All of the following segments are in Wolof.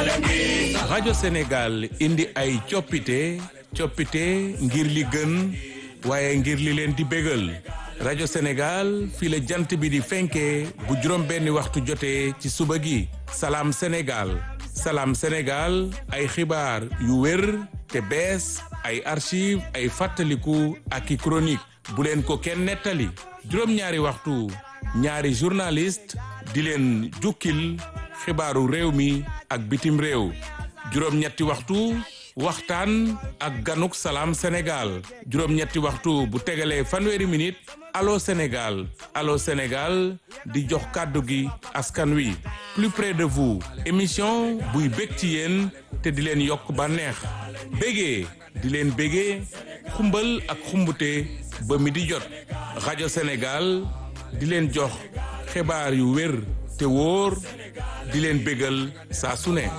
rajo Sénégal indi ay coppite coppite ngir li gën waaye ngir li leen di bégal rajo Sénégal fii la jant bi di fenkee bu juróom benni waxtu jotee ci suba gi salaam Sénégal salaam Sénégal ay xibaar yu wér te bees ay archive ay fàttaliku ak i chronique bu leen ko kenn nettali juróom-ñaari waxtu ñaari journaliste di leen jukkil xibaaru réew mi ak bitim réew juróom-ñetti waxtu waxtaan ak ganuk salaam Sénégal juróom-ñetti waxtu bu tegalee fanweeri minute allo Sénégal allo Sénégal di jox kàddu gi askan wi plus près de vous émission buy bég ci yéen te di leen yokk bànneex bégee di leen bégee xumbal ak xumbute ba mi di jot rajo Sénégal di leen jox xibaar yu wér te wóor di leen bégal saa su ne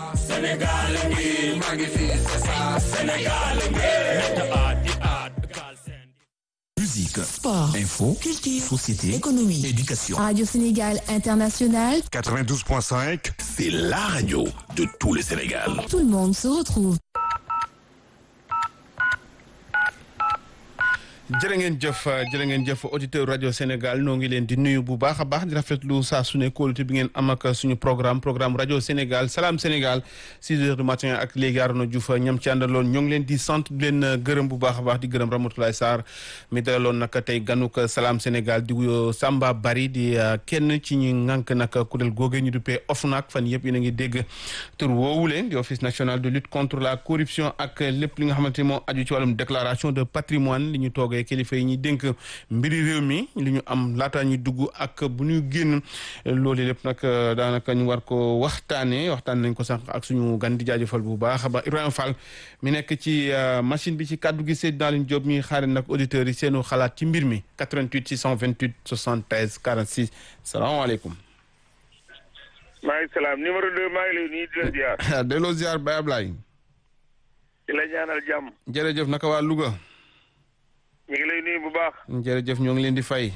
Musique, Sport, info, culture, société, économie, éducation. Radio Sénégal International, 92.5, C'est la radio de tout le Sénégal. tout le monde se retrouve. jërë ngeen jëf jërë ngeen jëf auditeur rajo Sénégal noo ngi leen di nuyu bu baax a baax di rafetlu saa su ne kóolute bi ngeen am ak suñu programme programme rajo Sénégal salaam Sénégal 6 heures du matin ak léegi Arona Diouf ñam ci àndaloon ñoo ngi leen di sant di leen gërëm bu baax a baax di gërëm Ramatoulaye Sarr mi dalaloon nag tey ganuk salaam Sénégal di wuyoo Samba Bari di kenn ci ñi ŋànk nag kuréel googe ñu duppee OFNAC fan yëpp yéen a ngi dégg tur woowule di office national de lutte contre la corruption ak lépp li nga xamante ni moo aju ci wàllum déclaration de patrimoine li ñu toogee kilifa yi ñuy dénk mbiri réew mi li ñu am laataa ñu dugg ak bu ñu génn loolu lépp nag daanaka ñu war ko waxtaanee waxtaan nañ ko sax ak suñu gan di jaajëfal bu baax ba Ibrahima Fall mi nekk ci machine bi ci kàddu gi Seydina Alioune Diop mi xaare nag auditeurs yi seenu xalaat ci mbir mi 88 628 73 46 salaamaaleykum. maaleykum salaam numéro 2 maa ngi lay nuyu di la ziar. delloo ziar Baye Ablaye. di la ñaanal jàmm. jërëjëf naka waa Louga. ñu ngi lay nuyu bu baax. jërëjëf ñoo ngi leen di fay.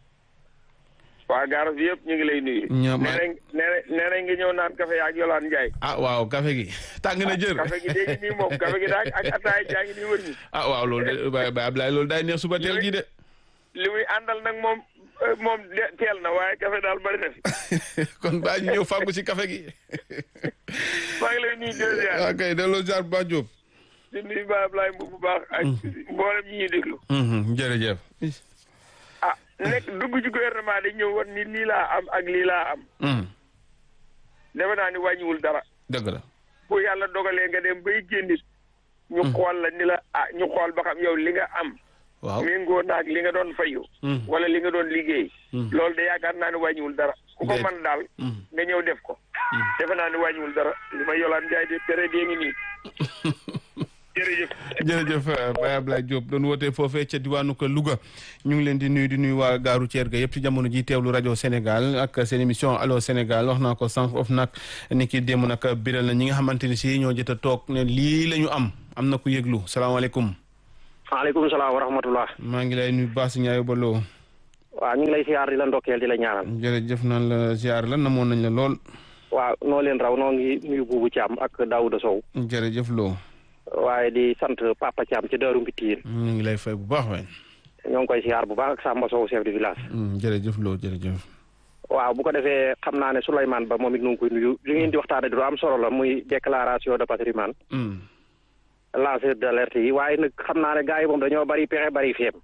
waa gaaras bi yëpp ñu ngi lay nuyu. ñoom nee nañ nee nañ nee nañ nga ñëw naan café ak Yolande Ndiaye. ah waaw café gi tàng na jër. café gi dégg nii moom café gi daal ak ataay jaa ngi nii wër ñi. ah waaw loolu de Baye Baye Ablaye loolu daay neex suba teel gi de. li muy àndal nag moom moom de teel na waaye café daal bari na fi. kon baa ñu ñëw fàggu si café gi. maa ngi lay nuyu di la ziar. ok delloo ziar Ba Diop. di nuyu Baye Ablaye Mbow bu baax. ak mboolem ñi ñuy déglu. jërëjëf. ah nekk dugg ci gouvernement di ñëw war ni lii laa am ak lii laa am. defe naa ni wàññiwul dara. dëgg la. bu yàlla dogalee nga dem bay génnit ñu xool la ni la ah ñu xool ba xam yow li nga am. waaw méngoo naag li nga doon fayu. wala li nga doon liggéey. loolu de yaakaar naa ne wàññiwul dara. ku ko Déet. mën daal. nga ñëw def ko. defe naa ne wàññiwul dara li ma yolaan Njaay de tere dee ngi nii. jërëjëf. jërëjëf Baye Ablaye Diop doon wootee foofee ca diwaanu ko Louga ñu ngi leen di nuyu di nuyu waa gaaru Thier ga yëpp ci jamono ji teewlu rajo Sénégal ak seen émission allo Sénégal wax naa ko sànq of nag ni ki démb nag biral na ñi nga xamante ni si ñoo jot a toog ne lii la ñu am am na ku yëglu salaamaaleykum. maaleykum salaam wa rahmatullah maa ngi lay nuyu Baasi Ñaayo Baloo waaw ñu ngi lay siyaar di la ndokkeel di la ñaanal jërëjëf naan la ziar la namoon nañ la lool waaw noo leen raw noo ngi nuyu buubu Thiam ak Daouda Sow jërëjëf loo waaye di sant Papa Thiam ci Daaru Mbitiir ñu ngi lay fay bu baax waay ñoo ngi koy siyaar bu baax ak Samba Sow chef de village jërëjëf loo jërëjëf waaw bu ko defee xam naa ne Souleymane Ba moom it nu ngi koy nuyu li ngeen di waxtaane di lu am solo la muy déclaration de patrimoine lanceur d'alerte yi waaye nag xam naa ne gars yi moom dañoo bari pexe bari feem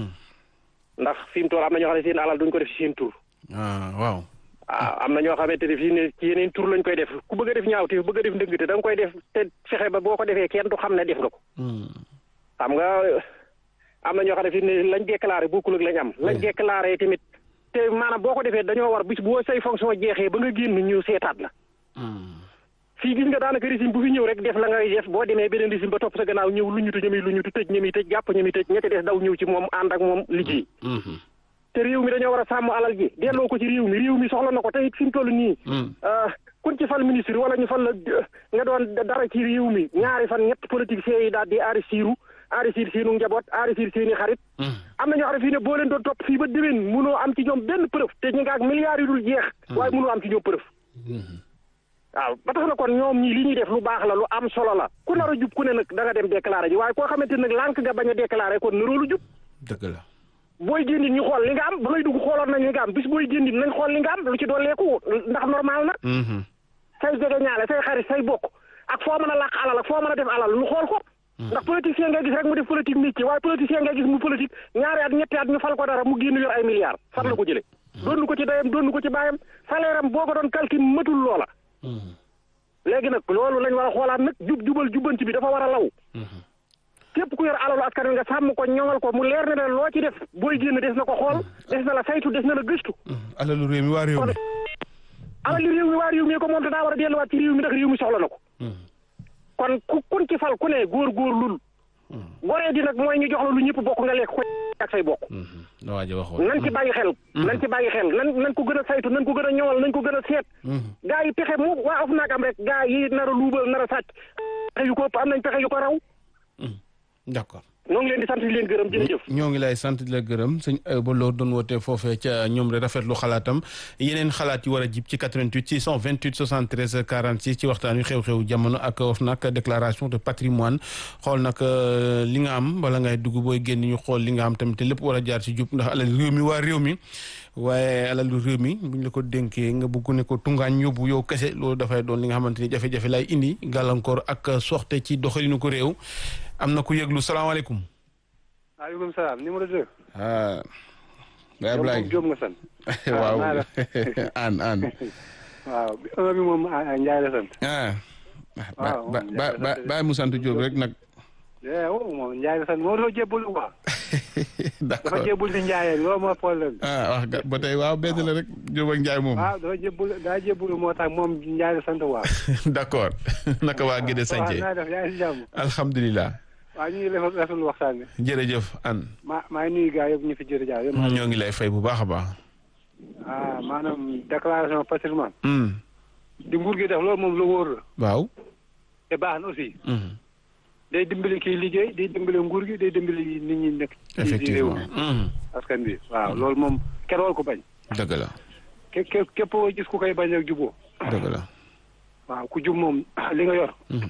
ndax fi mu toll am na ñoo xam ne seen alal duñ ko def ci seen tur ah waaw ah am na ñoo xamante ne fii ne ci yeneen tur lañ koy def ku bëgg a def ñaawteef bëgg a def ndëngte da nga koy def te fexe ba boo ko defee kenn du xam ne def nga ko xam nga am na ñoo xam ne fii ne lañ déclaré bokkul ak lañ am lañ déclaré tamit te maanaam boo ko defee dañoo war bis boo say fonction jeexee ba nga génn ñu seetaat la fii gis nga daanaka régime bu fi ñëw rek def la ngay def boo demee beneen régime ba topp sa gannaaw ñëw lu ñutu ñami lu ñutu tëj ñami tëj jàpp ñami tëj ñetti des daw ñëw ci moom ànd ak moom liggéey te réew mi dañoo war a sàmm alal ji delloo ko ci réew mi réew mi soxla na ko te it fi mu toll nii kun ci fal ministre wala ñu fal la nga doon dara ci réew mi ñaari fan ñett politiciens yi daal di enrichiru enrichir seenu njaboot enrichir seeni xarit am na ñoo xam ne fii ne boo leen doon topp fii ba déwén munoo am ci ñoom benn preuve te ñu nga ak milliards yu dul jeex waaye munoo am ci ñoom preuve waaw ba tax na kon ñoom ñii li ñuy def lu baax la lu am solo la ku nar a jub ku ne nag da nga dem déclaré ji waaye koo xamante nag lànk nga bañ a déclaré kon naroo lu jub dëgg la booy génn ñu xool li nga am ba ngay dugg xooloon nañ li nga am bis booy génn nañ xool li nga am lu ci dooleeku ndax normal na Mhm. say jege ñaale say xarit say bokk ak foo mën a làq alal ak foo mën a def alal lu xool ko ndax politicien ngay gis rek mu def politique nit ci waaye politicien ngay gis mu politique ñaari at ñetti at ñu fal ko dara mu génn yor ay milliards fan la ko jële doon ko ci dayam doon ko ci baayam salaire am boo ko doon calcul matul loola léegi nag loolu lañ war a xoolaat nag jub jubal jubbanti bi dafa war a law képp ku yor alalu askan wi nga sàmm ko ñoŋal ko mu leer na ne loo ci def booy génn des na ko xool des na la saytu des na la gëstu alalu réew mi waa réew mi alal li réew mi waa réew mi ko moom te daa war a delluwaat ci réew mi ndax réew mi soxla na ko kon ku kun ci fal ku ne góor góor lul goree di nag mooy ñu jox la lu ñëpp bokk nga lekk ko ak say bokk la waaja waxoon nan ci bàyyi xel nan ci bàyyi xel nan nan ko gën a saytu nan ko gën a ñoŋal nañ ko gën a seet gaa yi pexe mu waa of naag am rek gaa yi nar a luubal nar a sàcc pexe yu ko ëpp am nañ pexe yu ko raw d'accord ñoo ngi leen di sant di leen gërëm jërëjëf ñoo ngi lay sant di la gërëm sëñ ba loolu doon woote foofee ca ñoom rek rafetlu xalaatam yeneen xalaat yi war a jib ci 88 628 73 46 ci waxtaan wi xew-xew jamono ak of nag déclaration de patrimoine xool nag li nga am bala ngay dugg booy génn ñu xool li nga am tamit te lépp war a jaar ci jub ndax alal réew mi waa réew mi waaye alalu réew mi buñ la ko dénkee nga bëgg ne ko tungaañ yóbbu yow kese loolu dafay doon li nga xamante ni jafe-jafe lay indi gàllankoor ak soxte ci doxalinu ko réew am na ku yëglu salaamaaleykum. maaleykum salaam numéro 2. ah. Baye Ablaye Diop nga sant. waaw aan aan. waaw bi un bi moom Ndiaye la sant. ah. waaw ba ba ba Baye mu sant Diop rek nag. eh oh moom Ndiaye la sant moo dafa jébbul quoi. d'accord dafa jébbul ci Ndiaye loolu moo problème bi. ah wax nga ba tey waaw benn la rek Diop ak Ndiaye moom. waaw dafa jébbul daa jébbul moo tax moom Ndiaye la sant waaw. d'accord naka waa Gédé waaw Sanché. naa def yaa ngi si jàmm. alhamdulilah. waaw ñu ngi rafet rafetlu waxtaan bi. jërëjëf an maa maa ngi nuyu gars yëpp ñu fi jërëjëf yëpp. ñoo ngi lay fay bu baax a baax. ah maanaam déclaration patrimoine. Hmm. di nguur gi def loolu moom lu wóor la. waaw. te baax na aussi. Hmm. day dimbali kii liggéey day dimbali nguur gi day dimbali nit ñi nekk. ci réew effectivement. mi Hmm. askan bi waaw loolu moom kenn war ko bañ. dëgg la ke ke képp koo gis ku koy bañ ak juboo dëgg la. waaw ku jub moom li nga yor. Hmm.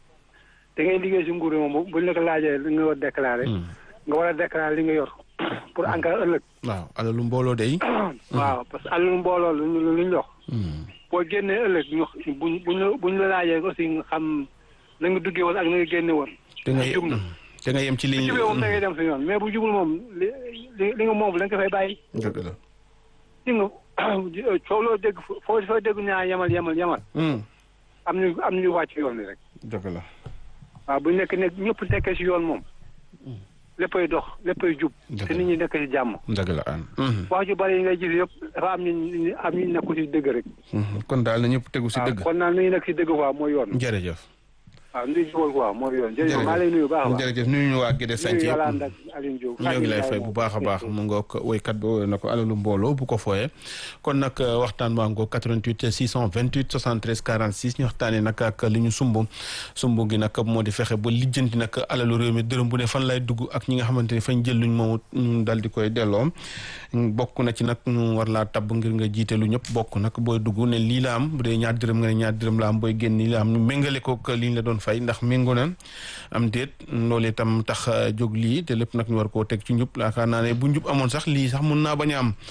da ngay liggéey si nguur gi moom buñ la ko laajee li nga war a déclaré. Hmm. nga war a déclaré li nga yor pour en cas ëllëg. waaw alalu mbooloo day. waaw parce que alalu mbooloo lu ñu lu ñu jox. Hmm. boo génnee ëllëg ñu buñ buñ la buñ la laajee aussi nga xam na nga duggee woon ak na nga génne woon. te nga jub na. te nga yem ci bu ligne jubee moom da ngay dem si yoon mais bu jubul moom li li li nga moom da nga ko fay bàyyi. dëgg la. li nga coow loo dégg foo foo dégg ñaa yemal yemal yemal Hmm. am ñu am ñu wàcc yoon bi rek. dëgg la. waaw bu nekk nekk ñëpp nekkee si yoon moom léppay dox léppay jub Dëgg te la. nit ñi nekk si jàmm dëgg la an. Hmm. wax ju bari yi ngay gis yëpp dafa am ñu am ñu nekku si dëgg rek Hmm. kon daal na ñëpp tegu si waaw dëgg. kon naan nañu nekk si dëgg quoi mooy yoon jërëjëf. waaw ndi jubal quoi mooy yoon jërëjëf maa lay nuyu baax a baax jërëjëf nuyu ñu waa Gédé Sanché nuyu yëpp. Yolande ak Aline Diop ñoo ngi lay fay bu baax a baax mu ngoog woykat bi woy na ko alalu mbooloo bu ko fooyee kon nag waxtaan waa ngoog 88 628 73 46 ñu waxtaanee nag ak li ñu sumb sumb gi nag moo di fexe ba lijjanti nag alalu réew mi dërëm bu ne fan lay dugg ak ñi nga xamante ni fañ jël luñ moom ñu dal di koy delloo bokk na ci nag ñu war laa tabb ngir nga jiite lu ñëpp bokk nag booy dugg ne lii la am bu dee ñaar dërëm nga ne ñaar dërëm la am booy génn lii la am ñu méngale ko ak li ñu la doon fay ndax méngoo na am déet loolu itam tax jóg lii te lépp nag ñu war koo teg ci njub yaakaar naa ne bu njub amoon sax lii sax mun naa bañ a am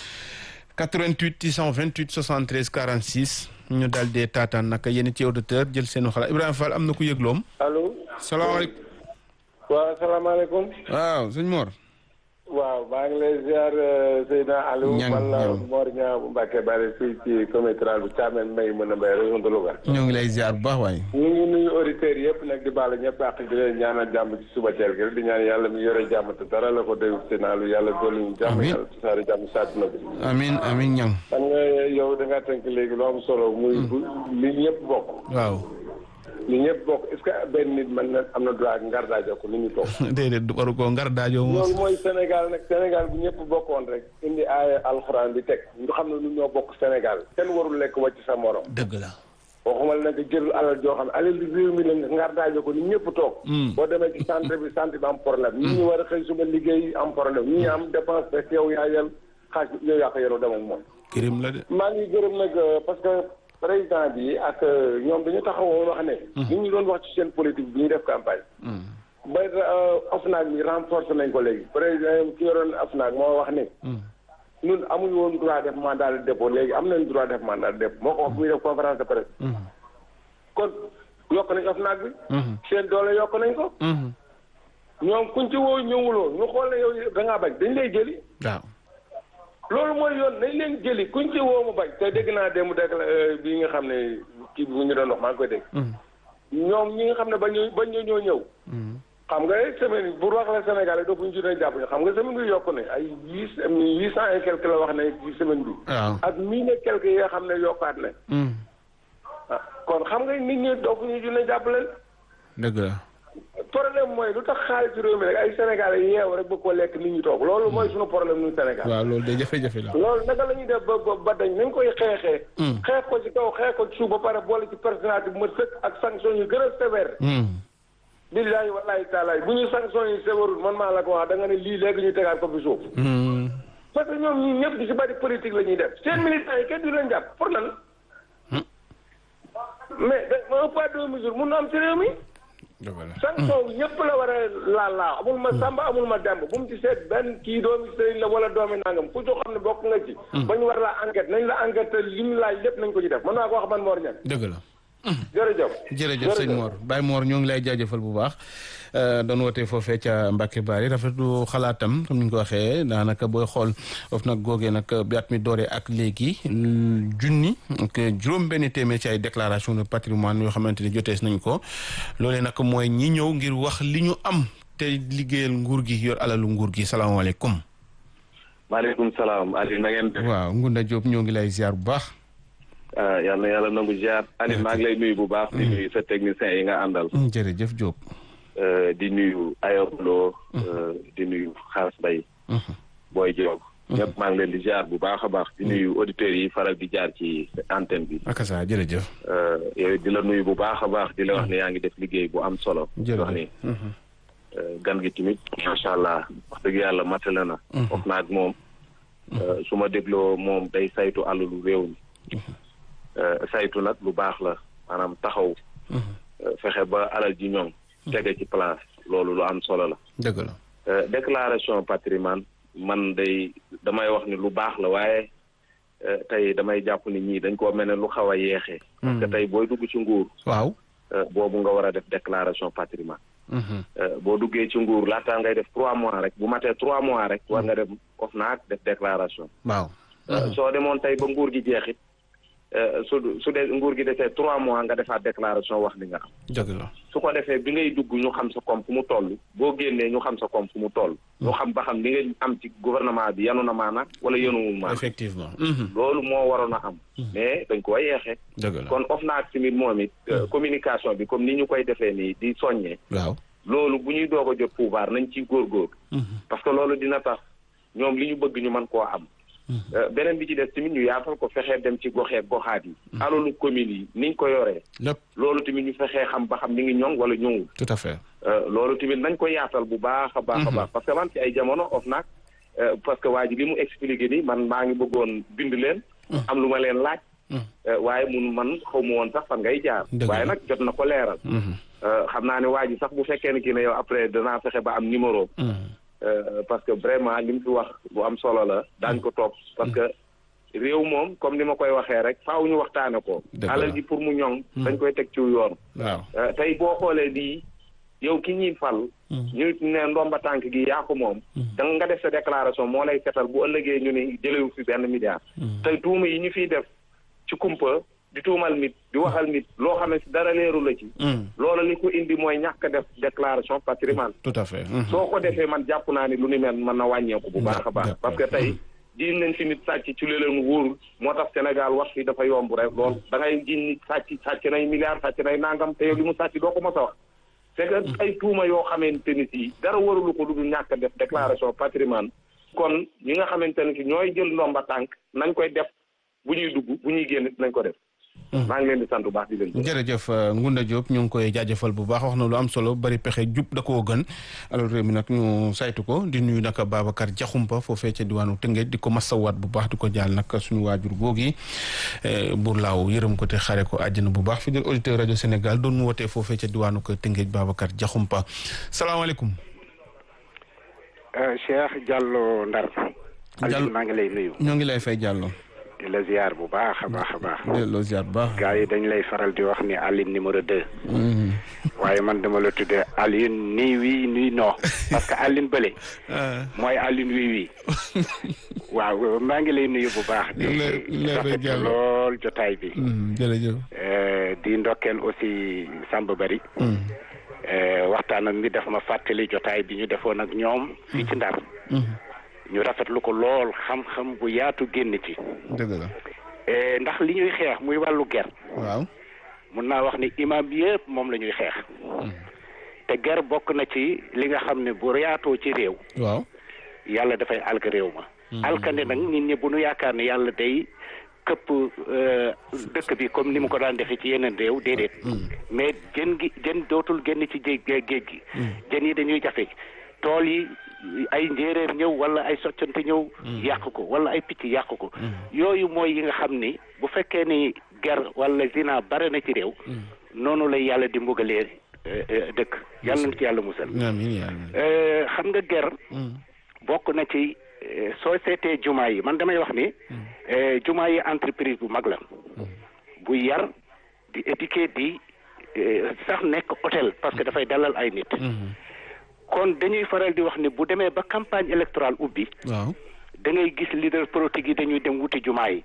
88 628 73 46 ñu daal dee taataan nag yéen ci auditeur jël seenu xalaat Ibrahima Fall am na ku yëgloom allo salaamaaleykum waaw salaamaaleykum waaw sëñ Mor waaw maa ngi lay ziar Seydina Aliou Ñang, man la ñang. Mor Niang bu Mbacke Bari fii ci comité rural bu Thiamène Mbaye mën a mbay région de Louga ñoo ngi lay ziar bu baax waaye ñu ngi nuyu auditeurs yëpp nag di baalu ñëpp ak di leen ñaanal jàmm ci suba teel gi rek di ñaan yàlla mi yore jàmm te dara la ko doy Seydina Aliou yàlla dolli ñu jàmm Amiin. yàlla tasaare jàmm ci àdduna bi amin amin ñang xam nga yow da ngaa tënk léegi lu am solo muy bu li ñëpp bokk waaw li ñëpp bokk est-ce que benn nit mën na am na droit ngar daajo ko ni ñu toog déedéet du waru koo ngar daajoo moos loolu mooy Sénégal nag Sénégal bu ñëpp bokkoon rek indi aaya alxuraan bi teg ñu xam ne ñu ñoo bokk Sénégal kenn warul lekk wàcc sa morom dëgg la waxuma la nag jël alal joo xam ne alal réew mi la ngar daajo ko ni ñëpp toog boo demee ci centre bi centre bi am problème ñi ñu war a xëy suba liggéey am problème ñi am dépense rek yow yaa yel xaaj yow yaa ko yoroo dem ak moom kërim la de maa ngi gërëm nag euh, parce que président bi ak ñoom dañu taxawoon wax ne. ñu ñu doon wax ci seen politique bi ñuy def campagne. ba OFNAC bi renforcé nañ ko léegi président ki yoroon OFNAC moo wax ne. ñun amuñu woon droit def mandat de dépôt léegi am nañ droit def mandat de dépôt moo ko wax bu ñuy def conférence de presse. kon yokk nañ OFNAC bi. seen doole yokk nañ ko. ñoom kuñ ci woo ñëwuloo ñu xool ne yow da ngaa bañ dañ lay jëli. waaw. loolu mooy yoon nañ leen jëli kuñ ci woo mu bañ te dégg naa démb dégg bi nga xam ne kii bi ñu doon wax maa ngi koy dégg. ñoom ñi nga xam ne bañ bañ ñoo ñëw. xam nga semaine bu wax la Sénégal rek dootuñu ci doon jàpp ñu xam nga semaine bi yokku ne ay huit huit cent et quelque la wax ne ci semaine bi. waaw ak mille et quelque yi nga xam ne yokkaat na. ah kon xam nga nit ñi dootuñu ci doon jàpp leen. dëgg la. problème mooy lu tax xaalis réew mi rek ay Sénégalais yeew rek bëgg ko lekk nit ñi toog loolu mooy suñu problème ñun Sénégal. waaw loolu de jafe-jafe la. loolu naka la ñuy def ba ba ba dañ nañ koy xeexee. xeex ko ci kaw xeex ko ci suuf ba pare boole ci personnalité bu ma sëkk ak sanction yu gën a sévère. billaahi wallaahi taalaay bu ñu sanction yi sévèrul man maa la ko wax da nga ne lii léegi ñu tegaat ko fi suuf. parce que ñoom ñii ñëpp di ci bari politique la ñuy def seen militants yi kenn du leen jàpp pour lan. mais da un pas deux mesures mun na am ci réew mi. sanction ñëpp la war a laal laa amul ma samba amul ma demb bu mu ci seet benn kii doomi sëriñ la wala doomi nangam ku ci xam ne bokk nga ci ba ñu war la enquête nañ la enquête li mu laaj lépp nañ ko ci def mën naa ko wax man Mor Niang dëgg la jërëjëf jërëjëf sëñ Mor Baye Mor ñoo ngi lay jaajëfal bu baax doon wootee foofee ca Mbacke Bari rafetlu xalaatam comme ni ñu ko waxee daanaka booy xool of nag googee nag bi at mi dooree ak léegi junni ak juróom benn téeméer ci ay déclaration de patrimoine yoo xamante ni jotees nañ ko loolee nag mooy ñi ñëw ngir wax li ñu am te liggéeyal nguur gi yor alalu nguur gi salaamaaleykum maaleykum salaam Aliou na ngeen def. waaw Ngunda Diop ñoo ngi lay ziar bu baax yal na yàlla nangu ziar Aliou maa ngi lay nuyu bu baax. di nuyu sa technicien yi nga àndal. jërëjëf Diop. di nuyu Ayoblo. di nuyu Xaas Bay. Boy Diop. ñëpp maa ngi leen di ziar bu baax a baax. di nuyu auditeurs yi faral di jaar ci antenne bi. ak saa jërëjëf. yow di la nuyu bu baax a baax di la wax ne yaa ngi def liggéey bu am solo. jërëjëf wax ni gan gi tamit macha allah wax dëgg yàlla matale na. wax naa ak moom. su ma dégloo moom day saytu alalu réew mi. saytu nag lu baax la maanaam taxaw. fexe ba alal ji ñoom. tege ci place loolu lu am solo la. dëgg la. déclaration patrimoine man day damay wax ni lu baax la waaye tey damay jàpp ni ñii dañ koo mel ne lu xaw a yeexee. parce que tey booy dugg ci nguur. waaw. boobu nga war a def déclaration patrimoine. boo duggee ci nguur laataa ngay def trois mois rek bu matee trois mois rek war nga dem OFNAC def déclaration. waaw. soo demoon tey ba nguur gi jeexit su su dee nguur gi defee trois mois nga defaat déclaration wax li nga am. dëgg la. su ko defee bi ngay dugg ñu xam sa koom fu mu toll boo génnee ñu xam sa koom fu mu toll. ñu xam ba xam li nga am ci gouvernement bi yanu na maana wala yanuwul maana. effectivement. loolu moo waroon a am. mais dañ ko yeexee. dëgg la kon OFNAC tamit moom it. communication bi comme ni ñu koy defee nii di soññee. waaw. loolu bu ñuy doog a jot pouvoir nañ ci góorgóor. parce que loolu dina tax ñoom li ñu bëgg ñu mën koo am. beneen bi ci des tamit ñu yaatal ko fexee dem ci goxee goxaat yi. alalu communes yi niñ ko yoree. lépp loolu tamit ñu fexee xam ba xam ni ngi ñoŋ wala ñoŋul. tout à fait. loolu tamit nañ ko yaatal bu baax a baax a baax. parce que man ci ay jamono OFNAC parce que waa ji li mu expliqué ni man maa ngi bëggoon bind leen. am lu ma leen laaj. waaye mun man xaw ma woon sax fan ngay jaar. waaye nag jot na ko leeral. xam naa ne waa ji sax bu fekkee ne kii ne yow après danaa fexe ba am numéro. parce que vraiment li mu fi wax bu am solo la daañ ko topp parce que réew moom comme ni ma koy waxee rek faaw ñu waxtaane ko alal ji pour mu ñoŋ dañ koy teg ci yoon waaw tey boo xoolee lii yow ki ñuy fal ñu ne ndomba tànk gi yaa ko moom da nga def sa déclaration moo lay setal bu ëllëgee ñu ne jëlewu fi benn milliard tey tuuma yi ñu fiy def ci kumpa di tuumal nit di waxal nit loo xam ne si dara leeru la ci loolu li ko indi mooy ñàkk def déclaration patrimoine tout à fait. soo ko defee man jàpp naa ni lu ni mel mën na wàññeeku bu baax a baax parce que tey jiñ nañ fi nit sàcc ci li leen wóorul moo tax Sénégal wax fi dafa yomb rek lool da ngay jiñ nit sàcc sàcc nay milliards sàcc nay nangam te yow li mu sàcc doo ko mos a wax c'est que ay tuuma yoo xamante ni si dara warulu ko lu dul ñàkk def déclaration patrimoine kon ñi nga xamante ne si ñooy jël ndomba tànk nañ koy def bu ñuy dugg bu ñuy génn nañ ko def maa ngi leen di sant bu baax di leen gërëm. jërëjëf Ngunda Diop ñu ngi koy jaajëfal bu baax wax na lu am solo bari pexe jub da koo gën alors réew mi nag ñu saytu ko di nuyu nag Babacar Diakhoumpa foofee ca diwaanu Tëngéej di ko masawaat bu baax di ko jaal nag suñu waajur googi buur laaw yërëm ko te xare ko àjjana bu baax fidèle auditeur rajo Sénégal doon mu wootee foofee ca diwaanu ko Tëngéej Babacar Diakhoumpa salaamaaleykum. Cheikh Diallo Ndar. Diallo maa ngi lay nuyu. ñoo ngi lay fay Diallo. di la ziar bu baax a baax a baax. delloo ziar bu baax. gars yi dañ lay faral di wax ni Aline numéro deux. waaye man dama la tuddee Aline nii wii nii non parce que Aline bële. mooy Aline wii wii. waaw maa ngi lay nuyu bu baax. di rafet lool jotaay bi. jërëjëf. di ndokkeel aussi Samba Bari. waxtaanam mi daf ma fàttali jotaay bi ñu defoon ak ñoom. fii ci Ndar. ñu rafetlu ko lool xam-xam bu yaatu génn ci. dëgg la. ndax li ñuy xeex muy wàllu ger. waaw. mun naa wax ni imam yëpp moom la ñuy xeex. te ger bokk na ci li nga xam ne bu yaatoo ci réew. waaw. yàlla dafay alk réew ma. alkande nag nit ñi bu nu yaakaar ne yàlla day këpp dëkk bi comme ni mu ko daan defee ci yeneen réew déedéet. mais jën gi jën dootul génn ci géej géej gi. jën yi dañuy jafe tool yi. ay njéeréer ñëw wala ay soccante ñëw yàq ko wala ay picc yàq ko yooyu mooy yi nga xam ni bu fekkee ni ger wala zina bare na ci réew noonu lay yàlla di mbugalee dëkk yàlla na ci yàlla musal xam nga ger bokk na ci soo seetee jumaa yi man damay wax ni jumaa yi entreprise bu mag la bu yar di éduquer di sax nekk hôtel parce que dafay dalal ay nit kon dañuy faral di wax ni bu demee ba campagne électorale ubbi. waaw da ngay gis leader politique yi dañuy dem wuti jumaa yi.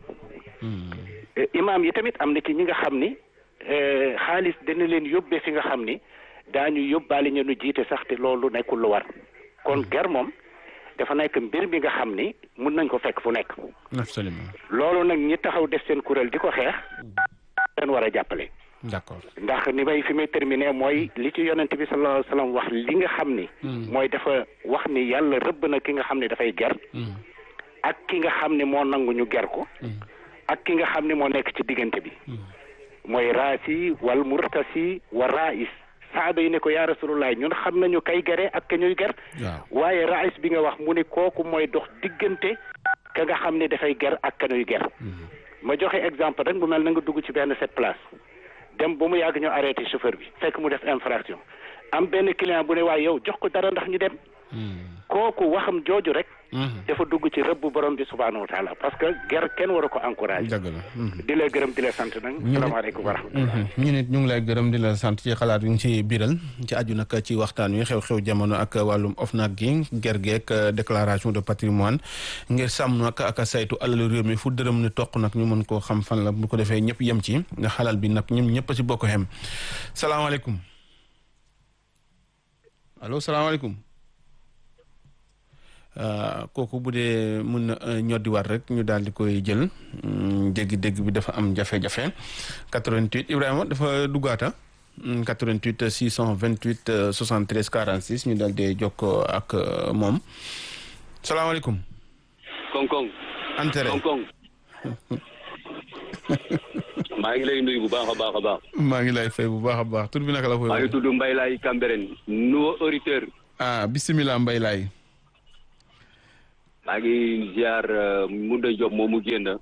imaam yi tamit am na ci ñi nga xam ni xaalis dana leen yóbbee fi nga xam ni daañu yóbbaale ñu nu jiite sax te loolu nekkul lu war kon ger moom dafa nekk mbir mi nga xam ni mun nañ ko fekk fu nekk. absolument. loolu nag ñi taxaw def seen kuréel di ko xeex. leen war a jàppale. d'accord ndax ni may fi may terminer mooy li ci yonent bi sallallahu alayhi wasallam wax li nga xam ni. mooy dafa wax ni yàlla rëbb na ki nga xam ne dafay ger. ak ki nga xam ne moo nangu ñu ger ko. ak ki nga xam ne moo nekk ci diggante bi. mooy raasi wal murtasi wa rais saaba yi ne ko yaa rasulullah ñun xam nañu kay gere ak ka ñuy ger. waaye rais bi nga wax mu ne kooku mooy dox diggante ka nga xam ne dafay ger ak ka ñuy ger. ma joxe exemple rek bu mel na nga dugg ci benn cette place. dem ba mu yàgg ñu arrêté chauffeur bi fekk mu def infraction am benn client bu ne waaye yow jox ko dara ndax ñu dem kooku waxam jooju rek dafa dugg ci rëbb borom bi subhaanahu wa taala parce que ger kenn waru ko encouragé dëgg la di la gërëm di la sant nag salaamaaleykum wa rahmatulah ñu nit ñu ngi lay gërëm di la sant ci xalaat yi nga ci biiral ci aju nag ci waxtaan wi xew-xew jamono ak wàllum OFNAC gi ger geek déclaration de patrimoine ngir sàmm nag ak saytu alalu réew mi fu dërëm ni toq nag ñu mën koo xam fan la bu ko defee ñëpp yem ci nga xalal bi nag ñun ñëpp ci bokk xem salaamaaleykum allo salaamaaleykum kooku bu dee mun na ñoddiwaat rek ñu daal di koy jël dégg-dégg bi dafa am jafe-jafe 88 Ibrahima dafa duggaata 88 628 73 46 ñu daal di jokkoo ak moom salaamaaleykum. Koŋ-koŋ. Antere Koŋ-koŋ. maa ngi lay nuyu bu baax a baax a baax. maa ngi lay fay bu baax a baax tur bi naka la. maa ngi tudd Mbaye Laye Cambérène nouveau auditeur. ah bisimilah Mbaye Laye. maa ngi ziar Mounda Diop moom mu génn.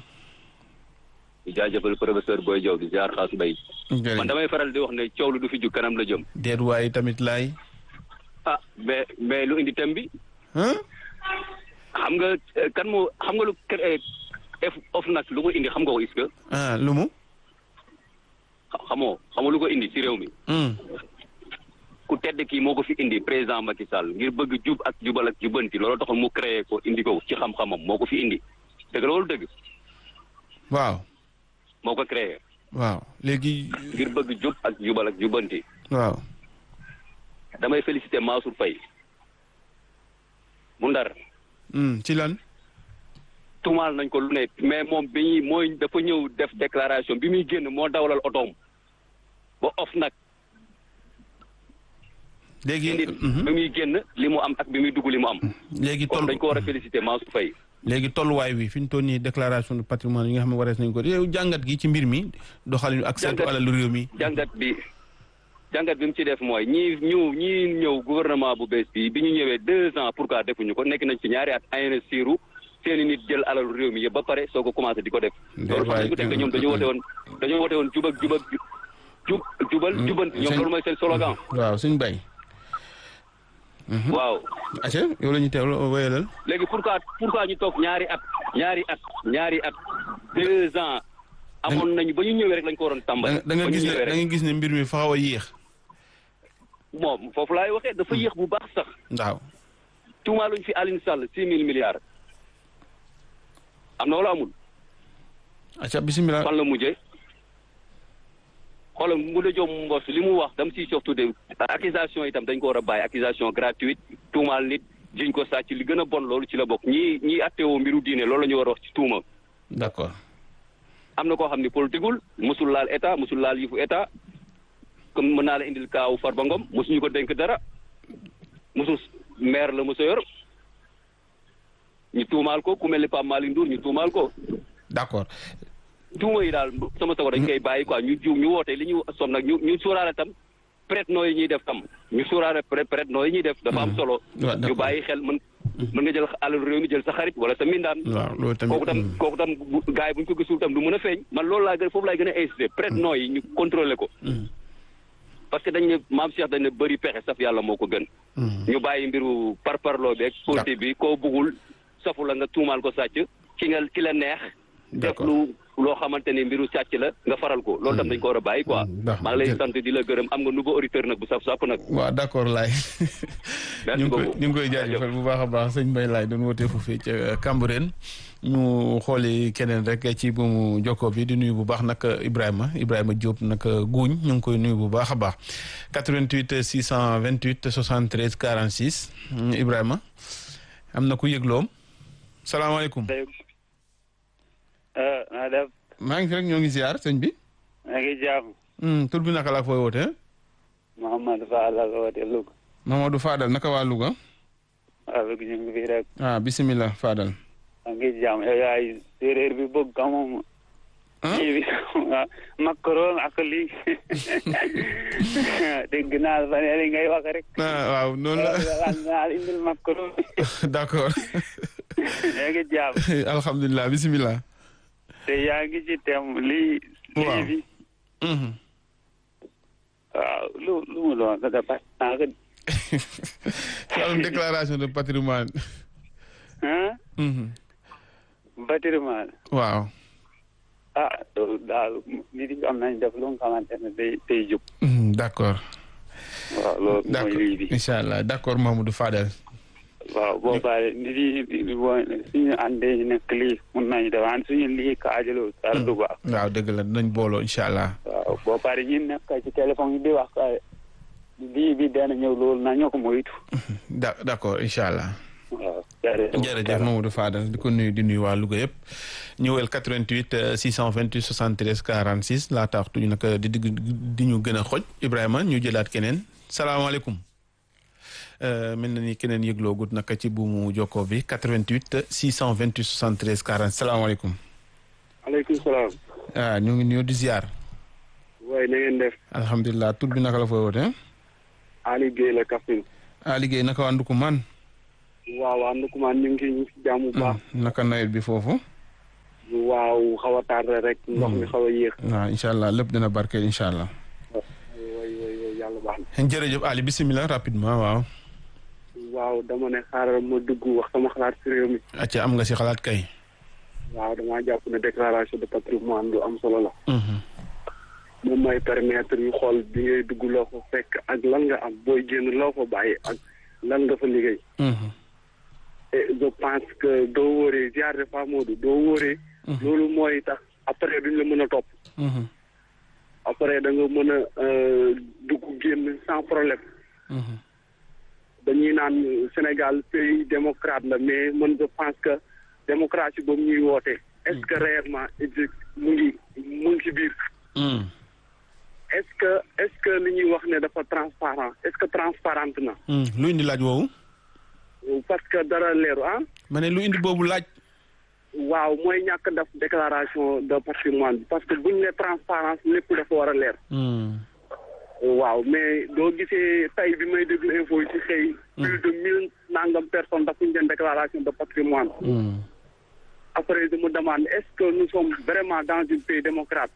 di jaajëfal professeur Boy Diop di ziar xaas mbay. man damay faral di wax ne coow lu du fi jug kanam la jëm. déet waaye tamit laay. ah mais mais lu indi thème bi. xam nga kan moo xam nga lu f of nag lu ko indi xam nga ko est-ce que. ah lu mu. xamoo xamoo lu ko indi ci réew mi. ku tedd kii moo ko fi indi président Macky Sall ngir bëgg jub ak jubal ak jubanti loolu taxoon mu créé ko indi ko ci xam-xamam moo ko fi indi dëgg loolu dëgg. waaw. moo ko créé. waaw léegi. ngir bëgg jub ak jubal ak jubanti. waaw. damay féliciter Mansour Faye bu ndar. ci lan. tuumaal nañ ko lu ne mais moom bi ñuy mooy dafa ñëw def déclaration bi muy génn moo dawalal otoom ba of nag. léegi bi muy génn li mu am ak bi muy dugg li mu am. léegi kon dañ ko war a féliciter Mansour Faye léegi tolluwaay bi fi ñu toll nii déclaration de patrimoine yi nga xam ne warees nañ ko yow jàngat gi ci mbir mi doxalin ak saytu alalu réew mi. jàngat bi jàngat bi mu ci def mooy ñii ñëw ñii ñëw gouvernement bu bees bi bi ñu ñëwee deux ans pourquoi defuñu ko nekk nañ ci ñaari at investiru seeni nit jël alalu réew mi yëpp ba pare soo ko commencé di ko def. loolu fan lañ ko def te ñoom dañoo wote woon dañoo wote woon jub ak jub ak jub jubal jubanti ñoom loolu mooy seen slogan. waaw suñ bay. waaw. acca yow la ñu teewlu wéyalal. léegi pourquoi pourquoi ñu toog ñaari at ñaari at ñaari at deux ans. amoon nañu ba ñu ñëwee rek lañ ko waroon tàmbali. da nga gis ne da nga gis ne mbir mi fa xaw a yéex. moom foofu laay waxee dafa yéex bu baax sax. waaw. tuumaaluñ fi Aline Sall six mille milliards. am na wala amul. acca bisimilah. fan la mujjee. xoolal mu la jom mbos li mu wax dam siy surtout de accusation itam dañ ko war a bàyyi accusation gratuite tuumaal nit jiñ ko sàcc li gën a bon loolu ci la bokk ñii ñii attewoo mbiru diine loolu la ñu war a wax ci tuuma. d'accord. am na koo xam ni politiqueul mosul laal état mosul laal yëfu état comme mën naa la indil kaaw Farba Ngom mosuñu ko dénk dara mosul maire la mosa yor ñu tuumaal ko ku mel ni Pape Malick Ndour ñu tuumaal ko. d'accord. tuuma yi daal sama sago dañ koy bàyyi quoi ñu ju ñu woote li ñu som nag ñu ñu sóoraale tam prête noo yi ñuy def tam ñu sóoraale prête noo yi ñuy def dafa am solo ñu bàyyi xel mën mën nga jël alal réew mi jël sa xarit wala sa mindaan waaw loolu tamit kooku tam kooku tam gars yi bu ñu ko gisul tam du mën a feeñ man loolu laa gën foofu laay gën a insisté prête noo yi ñu contrôlé ko parce que dañ ne maam Cheikh dañ ne bëri pexe saf yàlla moo ko gën ñu bàyyi mbiru parparloo beeg politique bi koo buggul safu la nga tuumaal ko sàcc ki nga ki la neex def lu loo xamante ni mbiru sàcc la nga faral ko loolu tam dañ ko war a bàyyi quoi maa ngi lay sant di la gërëm am nga nouveau auditeur nag bu saf sàpp nag waaw d'accord laay ñu ngi koy ñu ngi koy jaajëfal bu baax a baax sëñ Mbaye laay doon wootee foofee ca Cambérène ñu xooli keneen rek ci bu mu jokkoo bi di nuyu bu baax nag Ibrahima Ibrahima Diop nag guuñ ñu ngi koy nuyu bu baax a baax 88 628 73 46 Ibrahima am na ku yëgloom salaamaaleykum naa def. maa ngi fi rek ñoo ngi ziar sëñ bi. maa ngi jàmm. tur bi naka la fooy wootee. Mouhamadou Fadal la wootee Louga. Mamadou Fadal naka waa Louga. waaw Louga ñu ngi fi rek. ah bisimilah Fadal. maa ngi jàmm yow yaay séeréer bi bëgg ka moom. kii bi macaron ak lii dégg naa fan yii ngay wax rek. waaw noonu la. naa indil macaron. d'accord. yaa ngi jàmm. alhamdulilah bisimilah. te yaa ngi ci tem lii. lii bi. waaw lu lu mu doon dafa pas naa ko. wàllum déclaration de patrimoine. ah. patrimoine. waaw. ah loolu daal nit yi am nañ def lu nga xamante ne day day jub. d'accord. waaw loolu mooy lii bi. incha allah d'accord Mamadou Fadel. waaw boo paree nit yi boo suñu àndee ñu nekk lii mun nañu def an suñu lii kaajaloo dara du baax. waaw dëgg la dinañ booloo incha allah. waaw boo paree ñu nekk ci téléphone yi di wax ka lii bi dana ñëw loolu na ñoo ko moytu. da d'accord incha allah. waaw jërëjëf jërëjëf Mamadou Fadal di ko nuyu di nuyu waa Louga yëpp ñëwel 88 628 73 46 laa tax tuñu nag di digg di ñu gën a xoj Ibrahima ñu jëlaat keneen salaamaaleykum mel na ni keneen yëgloo gut naka ci buumu jokkoo bi 88 628 73 40 salaamaaleykum. aleykum salaam. ah ñu ngi nuyu di ziar. waaye na ngeen def. alhamdulilah tur bi naka la fooy wootee. Ali Guèye la Kaffrine. Ali Guèye naka waa Ndukumaan. waaw waa Ndukumaan ñu ngi ñu ngi si jàmm bu baax. naka nawet bi foofu. waaw xaw a tardé rek. ndox mi xaw a yéex. waaw incha allah lépp dina barkeel incha allah. way way way yàlla baax na. jërëjëf Ali bisimilah rapidement waaw. waaw dama ne xaaral ma dugg wax sama xalaat si réew mi. acca am nga si xalaat kay. waaw damaa jàpp ne déclaration de patrimoine lu am solo la. moom mooy permettre ñu xool bi ngay dugg loo ko fekk ak lan nga am booy génn loo ko bàyyi ak lan nga fa liggéey. et je pense que doo wóoree ziar de fa Modou doo wóoree. loolu mooy tax après duñ la mën a topp. après da nga mën a dugg génn sans problème. dañuy naan Sénégal pays démocrate la mais man je pense que démocratie boobu ñuy woote. est-ce que réellement mu ngi mu ngi ci biir. est-ce que est-ce que li ñuy wax ne dafa transparent est-ce que transparente na. lu indi laaj woowu. parce que dara leeru ah. ma ne lu indi boobu laaj. waaw mooy ñàkk def déclaration de patrimoine bi parce que buñ ne transparence lépp dafa war a leer waaw mais doo gisee tey bi may déglu info yi ci xëy plus de mille nangam personnes dafuñ leen déclaration de patrimoine après je me demande est-ce que nous sommes vraiment dans un pays démocrate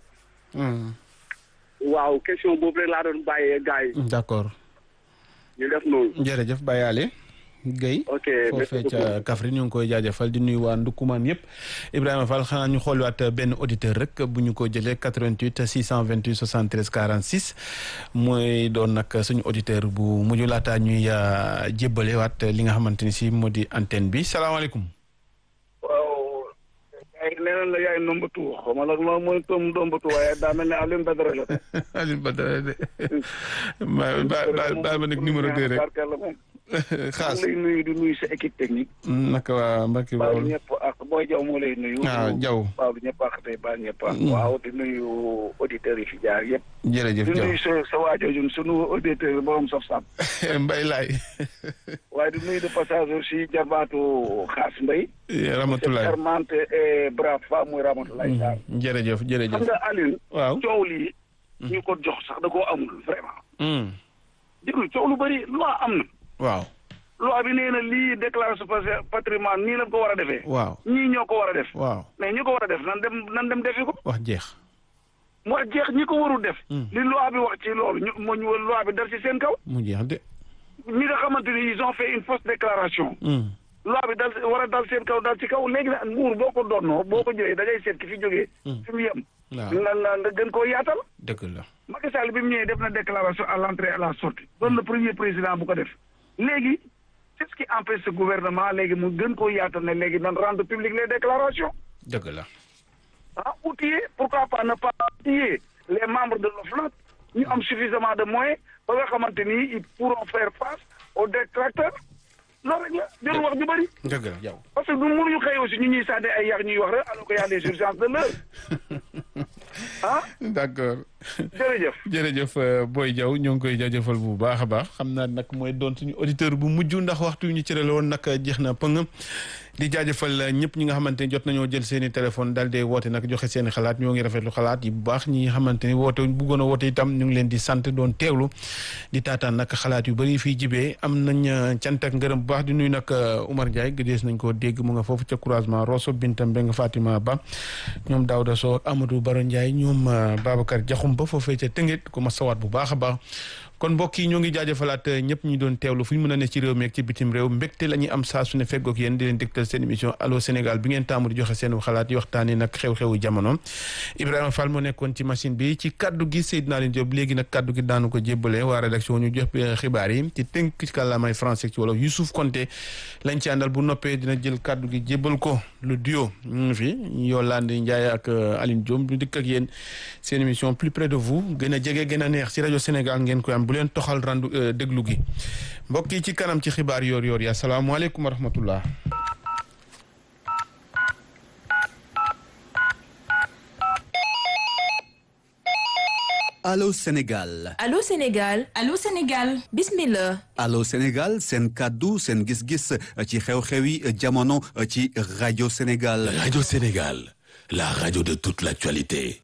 waaw question boobu rek laa doon bàyyee gars yi d'accord ñu def noonu jërëjëf Baye Ali Guèye ok foofee ca Kaffrine ñu ngi koy jaajëfal di nuyu waa Ndoukoumane yëpp Ibrahima Fall xanaa ñu xooliwaat benn auditeur rek bu ñu ko jëlee 88 628 73 46 mooy doon nag suñu auditeur bu mujj laataa ñuy jébbale waat li nga xamante ni si moo di antenne bi salaamaaleykum. waaw ay nee na yaay nombatu xaw ma nag loolu mooy tom nombatu waaye daa mel ne Alioune Badara la Alioune Badara de ba ba ba ma nekk numéro 2 rek xaas lay nuyu di nuyu sa équipe technique naka waa Mbacke baalu Bawol ñëpp ak booy jaw moo lay nuyu waaw jaw baalu ñëpp ak tey baal ñëpp ak waaw di nuyu auditeurs yi fi jaar yëpp jërëjëf di jaw nuyu sa sa waajooju sunu auditeur yi borom saf saf Mbay laay waaye di nuyu de passage aussi jarbaatu xaas mbay Ramatulaay charmante et brave femme muy Ramatulaay Sarr jërëjëf jërëjëf xam nga Alioune waaw coow lii ñu ko jox sax da koo amul vraiment déglu coow lu bëri loi am na waaw loi bi nee na lii déclaration de patrimoine nii lañ ko war a defee waaw ñii ñoo ko war a def waaw mais ñi ko war a def nan dem nan dem defi ko wax jeex mu jeex ñi ko warul def li loi bi wax ci loolu ñu moo ñu loi bi dal ci seen kaw mu jeex de ñi nga xamante ni ils ont fait une fausse déclaration loi bi dal war a dal seen kaw dal ci kaw léegi nag nguur boo ko doonnoo boo ko jëlee da ngay seet ki fi jógee fi mu yem waaw nga nga nga gën koo yaatal dëgg la Macky Sall bi mu ñëwee def na déclaration à l'entrée et à la sortie doon le premier président bu ko def léegi c'est ce qui empêche ce gouvernement léegi mu gën koo yaatal ne léegi nan rendre public les déclarations dëgg la ah outiller pourquoi pas ne pas outiller les membres de l'OFNAC ñu am suffisamment de moyens ba nga xamante ni ils pourront faire face aux détracteurs loolu rek la jarul wax ju bëri dëgg la yow parce que du mënuñu xëy aussi ñu ñuy sànni ay yàq ñuy wax rek alors que y a des urgences de l'heure ah d'accord jërëjëf jërëjëf Boy Diaw ñoo ngi koy jaajëfal bu baax a baax xam naa nag mooy doon suñu auditeur bu mujj ndax waxtu yu ñu cërale woon nag jeex na pëng di jaajëfal ñëpp ñi nga xamante ni jot nañoo jël seen i téléphone daal di woote nag joxe seen i xalaat ñoo ngi rafetlu xalaat yi bu baax ñi nga xamante ni woote bëggoon a woote itam ñu ngi leen di sant doon teewlu di taataan nag xalaat yu bëri fii jibee am nañ cant ak ngërëm bu baax di nuyu nag Oumar Ndiaye gëdees nañ koo dégg mu nga foofu ca croisement Rosso Bintam Mbeng Fatima Ba ñoom Daouda Sow ak Amadou Baro Ndiaye ñoom Babacar Diakhoum ba foofee ca Tëngéej ko ma sawaat bu baax a baax kon mbokk yi ñoo ngi jaajëfalaat ñëpp ñu doon teewlu fu ñu mën a ne ci réew mi ak ci bitim réew mbégte la ñuy am saa su ne feggoog yéen di leen dégtal seen émission allo Sénégal bi ngeen taamu di joxe seen xalaat yi waxtaanee nag xew-xewu jamono Ibrahima Fall moo nekkoon ci machine bi ci kaddu gi Seydina Leen Diop léegi nag kaddu gi daanu ko jébbale waa rédaction ñu jox xibaar yi ci tënk ci kàllaamay français ci wolof Youssouf Konté lañ ci àndal bu noppee dina jël kaddu gi jébbal ko lu duo ñu ngi fi Yolande Ndiaye ak Aline Diom ñu dikk ak yéen seen émission plus près de vous gën a jege gën a neex ci rajo Sénégal ngeen koy am bu leen toxal randu déglu gi mbokk yi ci kanam ci xibaar yoor yoor yi asalaamaaleykum wa rahmatullah Allô Sénégal Allô Sénégal Allô Sénégal bismillah Allô Sénégal seen kàddu seen gis-gis ci xew-xewi jamono ci rajo Sénégal Radio Sénégal, la radio de toute l'actualité.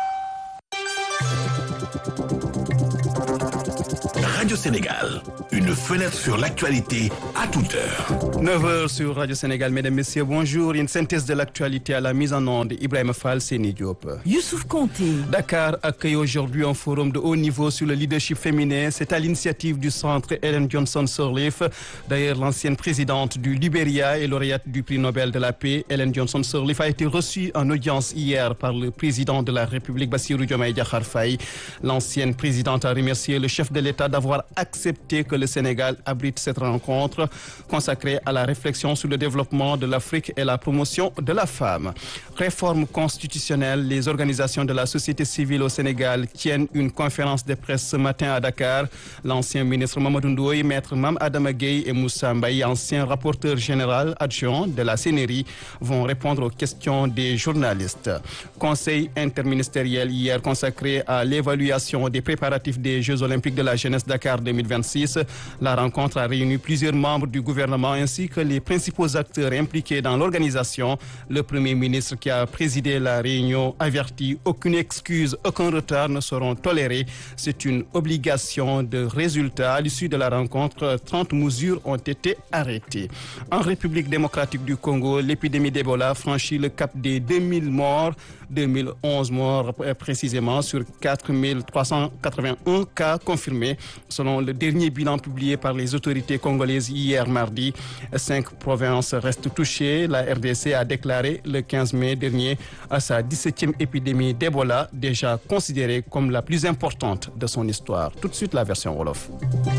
Radio Sénégal, une fenêtre sur l'actualité à toute heure. 9h sur Radio Sénégal, mesdames, messieurs, bonjour. Une synthèse de l'actualité à la mise en onde, Ibrahim Fall, Séni Diop. Youssouf Konté. Dakar accueille aujourd'hui un forum de haut niveau sur le leadership féminin. C'est à l'initiative du centre Ellen Johnson Sirleaf. D'ailleurs, l'ancienne présidente du Liberia et lauréate du prix Nobel de la paix, Ellen Johnson Sirleaf, a été reçue en audience hier par le président de la République, Bassirou Diomaye Diakhar Faye. L'ancienne présidente a remercié le chef de l'État d'avoir accepté que le Sénégal abrite cette rencontre consacrée à la réflexion sur le développement de l'Afrique et la promotion de la femme. Réforme constitutionnelle, les organisations de la société civile au Sénégal tiennent une conférence de presse ce matin à Dakar. L'ancien ministre Mamadou Ndoye, maître Mam Adama Gueye et Moussa Mbaye, ancien rapporteur général adjoint de la CNRI, vont répondre aux questions des journalistes. Conseil interministériel hier consacré à l'évaluation des préparatifs des Jeux olympiques de la jeunesse Dakar Dakar 2026. La rencontre a réuni plusieurs membres du gouvernement ainsi que les principaux acteurs impliqués dans l'organisation. Le Premier ministre qui a présidé la réunion avertit aucune excuse, aucun retard ne seront tolérés. C'est une obligation de résultat. À l'issue de la rencontre, 30 mesures ont été arrêtées. En République démocratique du Congo, l'épidémie d'Ebola franchit le cap des 2000 morts. 2011 morts précisément sur 4381 cas confirmés selon le dernier bilan publié par les autorités congolaises hier mardi. Cinq provinces restent touchées. La RDC a déclaré le 15 mai dernier à sa 17e épidémie d'Ebola, déjà considérée comme la plus importante de son histoire. Tout de suite la version Wolof.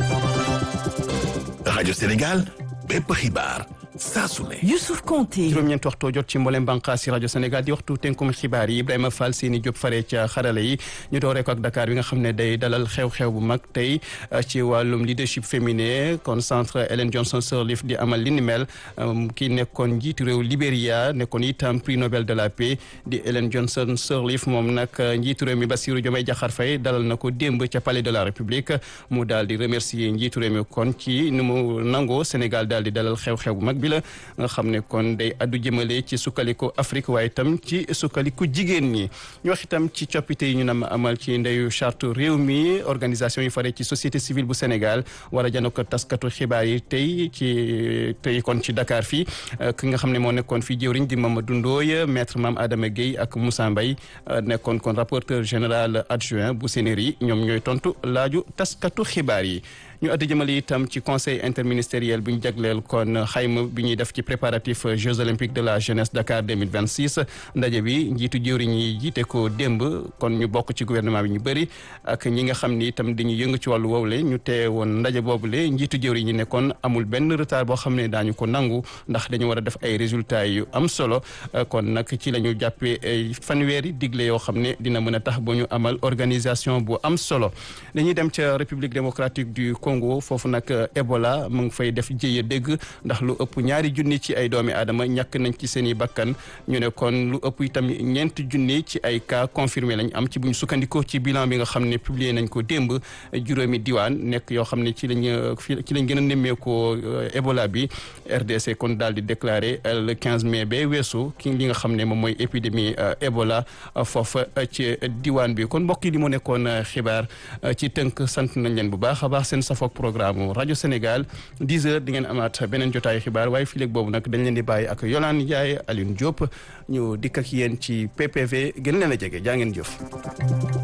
Radio Sénégal, bépp xibaar saa su ne. Youssouf Konté. juróom-ñeent waxtu jot ci mboolem bànqaas yi rajo Sénégal di waxtu tënkum xibaar yi Ibrahima Fall seeni Diop fare ca xarala yi ñu dooree ko ak Dakar bi nga xam ne day dalal xew-xew bu mag tey ci wàllum leadership féminin kon centre Ellen Johnson Sirleaf di amal li ni mel ki nekkoon njiitu réew Libéria nekkoon itam prix Nobel de la paix di Ellen Johnson Sirleaf moom nag njiitu réew mi Bassirou Diomaye Diakhar Faye dalal na ko démb ca palais de la République mu daal di remercier njiitu réew mi kon ci nu mu nangoo Sénégal daal di dalal xew-xew bu mag bi la nga xam ne kon day addu jëmale ci sukkaliku Afrique waaye itam ci sukkaliku jigéen ñi ñu wax itam ci coppite yi ñu nam amal ci ndeyu charte réew mi organisation yi fare ci société civile bu Sénégal war a jano ko taskatu xibaar yi tey ci tey kon ci Dakar fii ki nga xam ne moo nekkoon fii jëwriñ di Mamadou Ndoye maître Mame Adama Gueye ak Moussa Mbaye nekkoon kon rapporteur général adjoint bu Sénéri ñoom ñooy tontu laaju taskatu xibaar yi ñu addi jëmale itam ci conseil interministériel bi ñu jagleel kon xayma bi ñuy def ci préparatif Jeux olympiques de la jeunesse Dakar 2026 ndaje bi njiitu jëwriñ yi jiite ko démb kon ñu bokk ci gouvernement bi ñu bëri ak ñi nga xam ni itam dañuy yëngu ci wàllu woowule ñu tee woon ndaje boobule njiitu jëwriñ yi ne kon amul benn retard boo xam ne daañu ko nangu ndax dañu war a def ay résultats yu am solo kon nag ci la ñu jàppee ay fanweeri digle yoo xam ne dina mën a tax ba ñu amal organisation bu am solo dañuy dem ca République démocratique du Congo foofu nag Ebola mu ngi fay def jëye dégg ndax lu ëpp ñaari junni ci ay doomi aadama ñàkk nañ ci seen i bakkan ñu ne kon lu ëpp itam ñeenti junni ci ay cas confirmé lañ am ci bu ñu sukkandikoo ci bilan bi nga xam ne publié nañ ko démb juróomi diwaan nekk yoo xam ne ci lañ ci lañ gën a nemmeekoo Ebola bi RDC kon daal di déclaré le 15 mai ba weesu ki li nga xam ne moom mooy épidémie Ebola foofa ci diwaan bi kon mbokk yi li mu nekkoon xibaar ci tënk sant nañ leen bu baax a baax seen safoog programme rajo Sénégal 10 heures di ngeen amaat beneen jotaayu xibaar waaye fii léegi boobu nag dañ leen di bàyyi ak Yolande Ndiaye Alioune Diop ñu dikk ak yéen ci PPV gën leen a jege jaa ngeen jëf.